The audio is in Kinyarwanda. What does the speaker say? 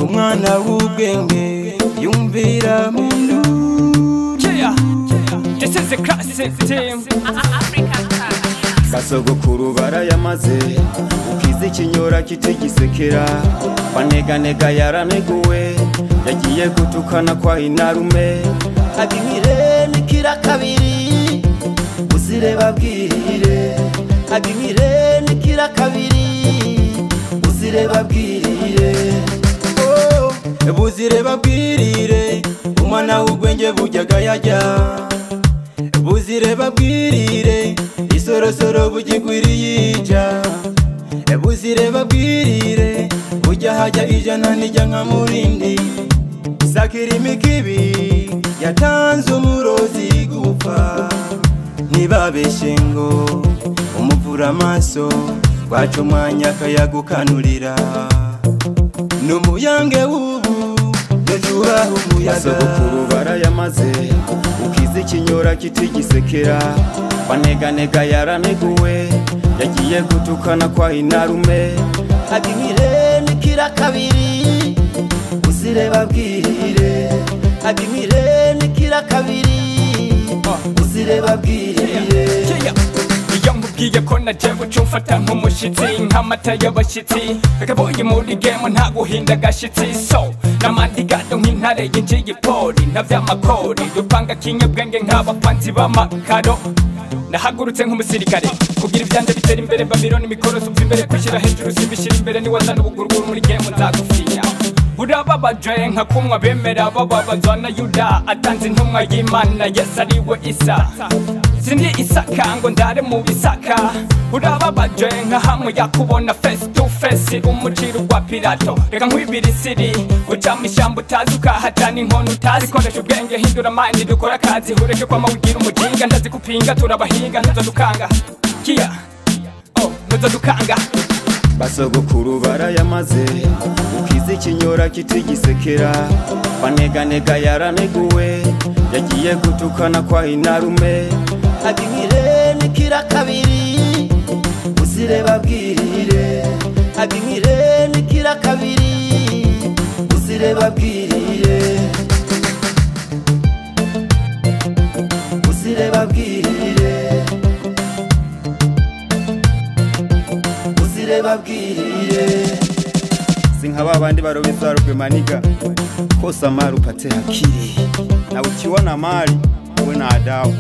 umwana w'ubwenge yumvira mu Yeah, this is the classic team. gasogokuru barayamaze ukiza ikinyora kitigisekera baneganega yaraneguwe yagiye gutukana kwa inarume abimire nikira kabiri uzire babwirire abimire nikira kabiri uzire babwirire Oh, buzire babwirire umwana w'ubwenge bujyaga yajya buzire babwirire isorosoro bugigwiriye ija buzire babwirire bujya hajya ijana nijya nka murindi sakirimi kibi yatanze umurozi gupfa ntibabeshe ngo umuvura amaso rwaca umwanya akayagukanurira ni umuyange w'ubu yajuraha umuyaga basogokuru barayamaze ukiza ikinyora kitigisekera baneganega yaraneguwe yagiye gutukana kwa inarume abimire nikira kabiri uzire babwirire abimire nikira kabiri uzire babwirire Yeah, iyo nkubwiye ko naje gucumfata nk'umushyitsi nk'amata y'abashyitsi akaboye muri gemu nta guhinda agashyitsi so n'amandigado nk'intare y'injiyipoli na by'amakori dupanga kinyabwenge nk'abapanzi b'amakaro nahagurutse nk'umusirikare kugira ibyanjye bitera imbere babironi mikoro supfa imbere kwishyira hejuru sibishyira imbere niwazana ubuguruguru muri gemu nzagufiya urababaje nka kumwa bemera bababazwa na yuda atanze intumwa y'imana yesu ari we isa sindi isaka ngo ndare mu bisaka urababaje nka hamwe yakubona face to face umuciro wa pirato reka nkwibira isiri ucamo ishyamba utazi ukahatana inkono utazi koresha ubwenge hindura mandi dukora akazi hureke kwama wigira umuginga ndazi kupinga turabahinga ntuza dukanga kiya oh ntuza dukanga basogokuru barayamaze ukiza ikinyora kitigisekera baneganega yaraneguwe yagiye gutukana kwa inarume abimire nikira kabiri uzire babwirire abimire nikira kabiri uzire babwirire uzire babwirire uzire babwirire si nka ba bandi barobeza rugwemaniga kosa mari upate hakiri na ukiwa na mali uwe na adabu